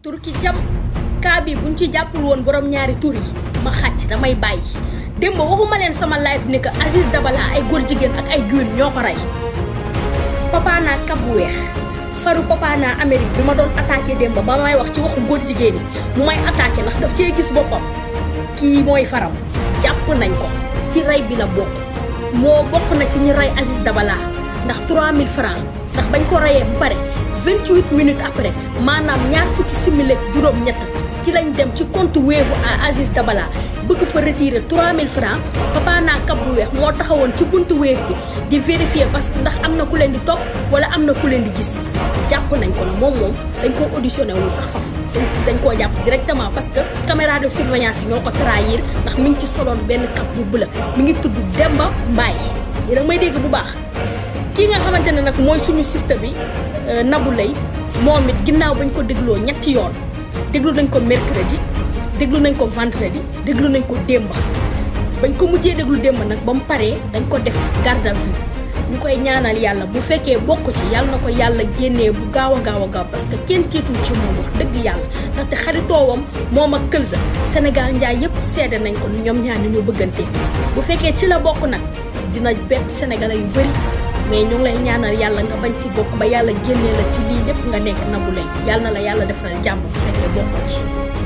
turki jam kaa bi buñ ci jàppul woon borom ñaari tur yi ma xàcc damay bàyyi démb waxuma leen sama live ni que Aziz Dabala ay góor jigéen ak ay guin ñoo ko rey papa naa kab bu weex faru papa naa Amérique bi ma doon attaqué démb ba may wax ci waxu góor jigéen yi mu may attaqué ndax daf cee gis boppam kii mooy faram jàpp nañ ko ci rey bi la bokk moo bokk na ci ñi rey Aziz Dabala ndax 3000 francs ndax bañ ko reyee ba pare 28 minutes après maanaam ñaar fukki simili ak juróom-ñett ci lañ dem ci compte Wave à Aziz Dabala bëgg fa retirer 3000 francs papa naa kab bu weex moo taxawoon ci buntu Wave bi di vérifier parce que ndax am na ku leen di topp wala am na ku leen di gis jàpp nañ ko na moom moom dañ koo auditionné wul sax faf dañ koo jàpp directement parce que caméra de surveillance yi ñoo ko trahir ndax mi ngi ci soloon benn kab bu bula mi ngi tudd Demba Mbaye yéen a may dégg bu baax kii nga xamante ne nag mooy suñu système bi Nabou Leye moom it ginnaaw bañ ko dégloo ñetti yoon déglu nañ ko mercredi déglu nañ ko vendredi déglu nañ ko démb bañ ko mujjee déglu démb nag ba mu paree dañ ko def garde à vue ñu koy ñaanal yàlla bu fekkee bokk ci yàlla na ko yàlla génnee bu gaaw a gaaw a gaaw parce que kenn tiitul ci moom wax dëgg yàlla ndaxte xaritoowam moom ak Këlsa Sénégal njaay yëpp seede nañ ko ñoom ñaar ni ñu bëggante bu fekkee ci la bokk nag dina bett sénégalais yu bëri mais ñu ngi lay ñaanal yàlla nga bañ ci bokk ba yàlla génnee la ci lii lépp nga nekk Nabou Leye yàlla na la yàlla defaral jàmm bu fekkee bokkoo ci